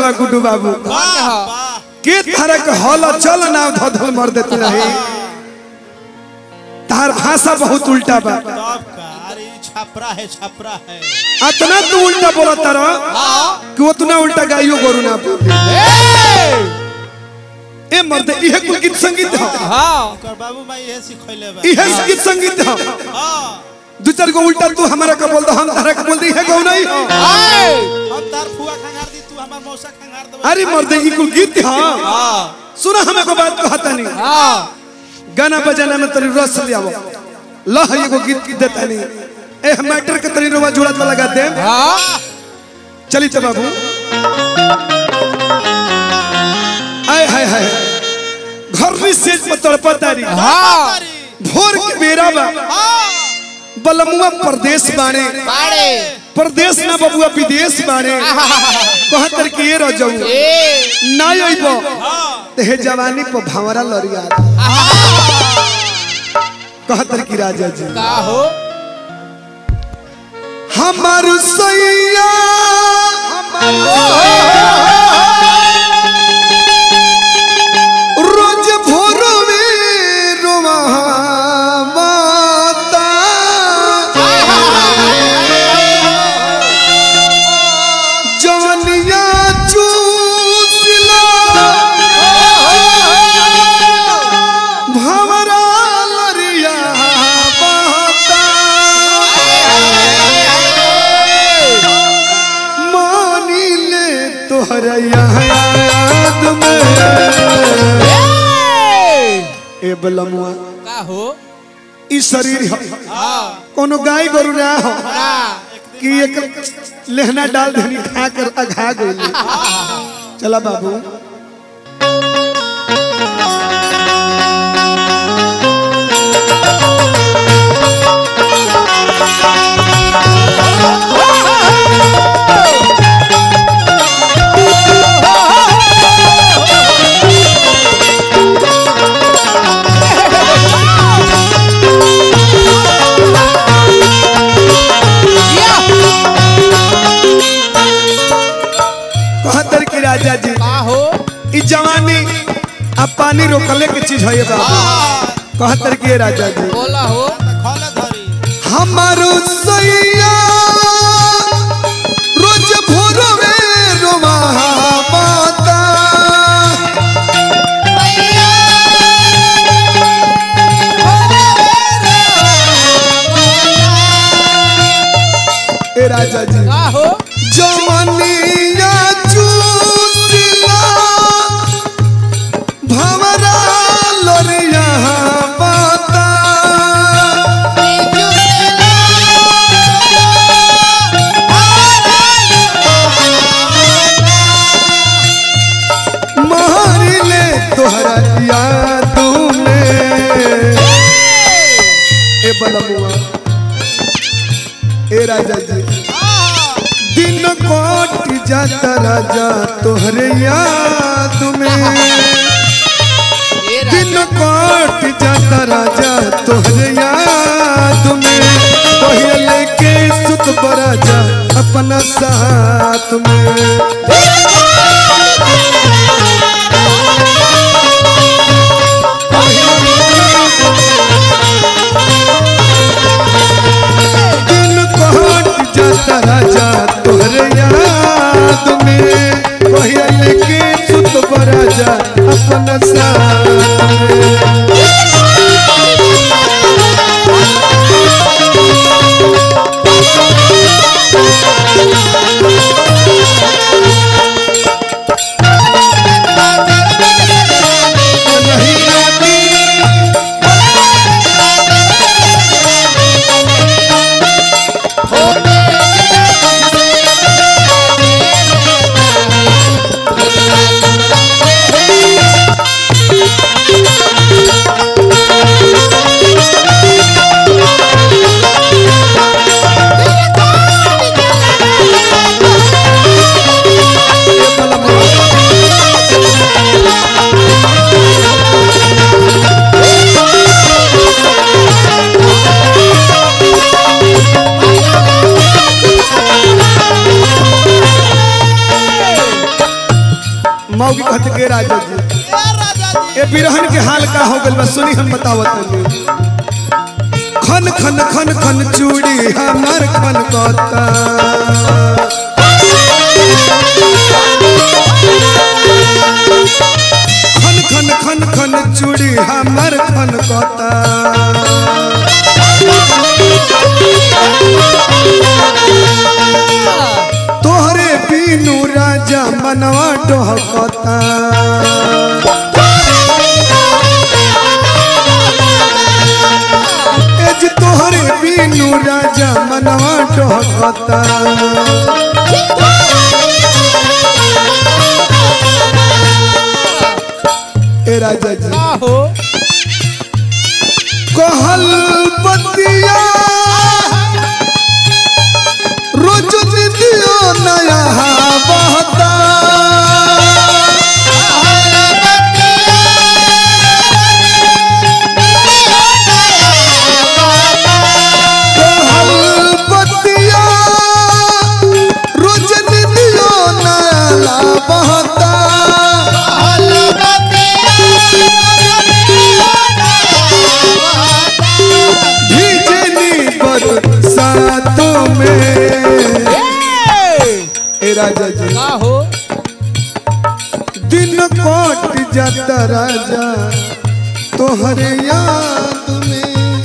बा गुड्डू बाबू वाह वाह के तरह के हल चल ना धधल मर देते रही तार भाषा बहुत उल्टा बा तब का अरे ई छपरा है छपरा है अतना तू उल्टा बोला तारा कि उतना उल्टा गाइयो गोरु ना बोले। ए मर्द इहे कुल गीत संगीत है ओकर बाबू माई ये सिखैले बा इहे गीत संगीत है हां दू चार गो उल्टा तू हमारा का बोल दो हम तारा का बोल दी है गौ नहीं हम तार फुआ खंगार दी तू हमर मौसा खंगार देबे अरे मर्द ई कुल गीत है सुना हमें को बात कहता नहीं गाना बजाना में तनी रस ले आवो लह एगो गीत देता नहीं ए मैटर के तनी रोवा जोड़ा तो लगा दे चली तो बाबू आय हाय हाय घर में सेज पर तड़पतारी भोर के बेरा बा बलमुआ प्रदेश बाणे प्रदेश ना बबुआ विदेश बाणे कहतर के ये रह जाऊ ना अइबो ते हे जवानी पर भावरा लरिया कहतर की राजा जी हमार सैया रोज भोर में रोवा माता जवनिया चूसला भवरा लरिया बहता मानी ले तोहरा याद में ए बलमुआ ई शरीर ह कोनो गाय गोरु ना हो कि एक लेहना डाल देनी खा कर अघा गई चला बाबू कहतर की राजा जी ई जवानी अब पानी रोकले के चीज है ये बाबू कहतर की राजा जी खोले धरी हमारो सैया रोज भोर में रोवा माता ए राजा जी जवानिया चूसिला भवरा लोरिया बाता मारी ले तोहरा याद में ए बलमुआ ए राजा जी दिन कोट जाता राजा तोहरे याद में दिन कोट जाता राजा तोहरे याद में पहले के सुत बराजा अपना साथ में दिन कोट जाता राजा तोहरे याद में पहले के सुत बराजा अपना साथ में नहीं आती मौगी कहते के राजा जी ए राजा जी ए बिरहन के हाल का हो गइल बा सुनी हम बतावत हनी खन खन खन खन चूड़ी हमर खन कहता खन खन खन खन चूड़ी हमर खन कहता तोहरे बीनू राजा मनवा डोहकता एज तोहरे बीनू राजा मनवा डोहकता ए राजा जी आहो कहल बतिया रोज दियो नया बहता कहल बतिया रोज दियो नया बहता भीजनी बरसातों में ए राजा जी आहो दिन कोट जाता राजा तोहरे याद में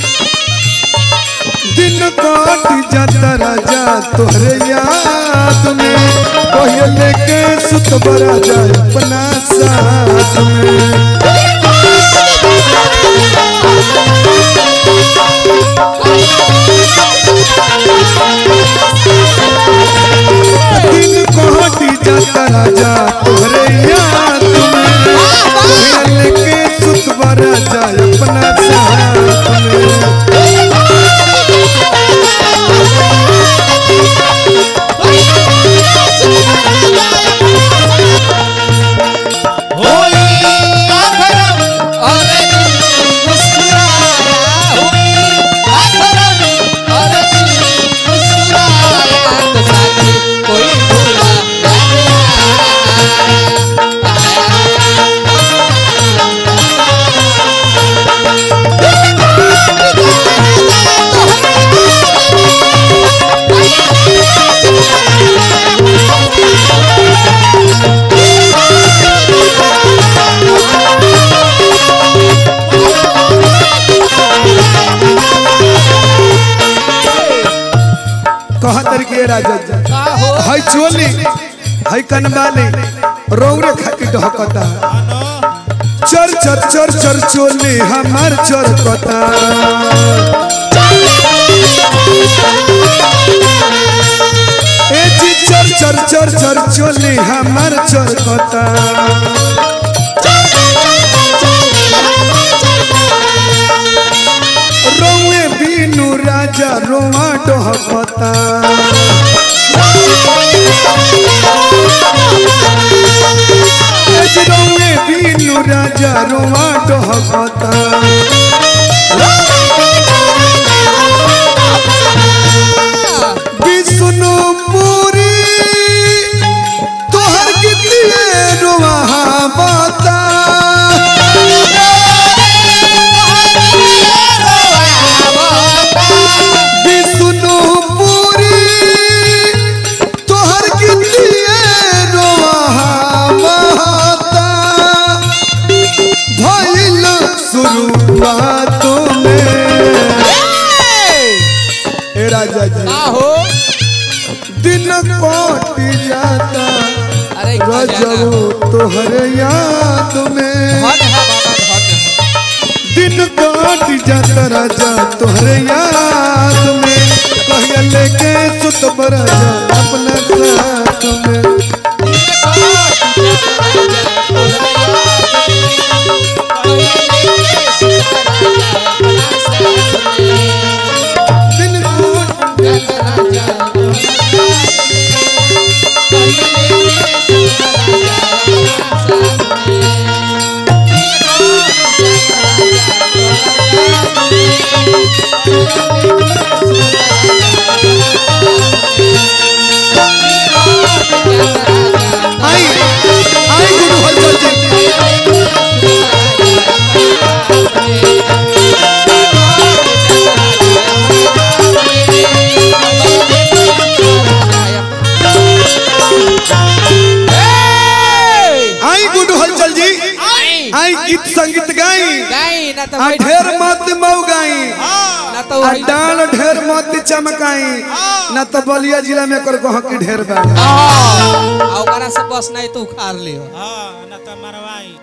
दिन कोट जाता राजा तोहरे याद में कोई लेके सुत राजा अपना साथ में दिन कोट जाता राजा तोहरे याद में कोई लेके सुत राजा अपना साथ में कहा तरीके राजा जी हाय चोली हाय कनबाली रौरे खाके ढहकता चर चर चर चर चोली हमार चर कता ए जी चर चर चर चर चोली हमार चर कता रौए बीनू राजा रोआ ढहकता रौए बीनू राजा रोआ ढहकता विष्णुपुरी तोहर कितने रोआ बता विष्णुपुरी तोहर कितने रोआ बता भइल शुरुआतों में ए राजा जी दिन कोट जाता अरे रजबो तोहर याद में दिन काट जाता राजा तोहरे याद में कहिया लेके सुत राजा अपना साथ में दिन काट Thank you. गीत संगीत गाई गाई ना तो आ बैठ ढेर मत मऊ गाई ना तो आ वही डाल ढेर मत चमकाई ना तो बलिया जिला में कर कह की ढेर बा आ ओकरा से बस नहीं तो उखाड़ लियो हाँ न तो मरवाई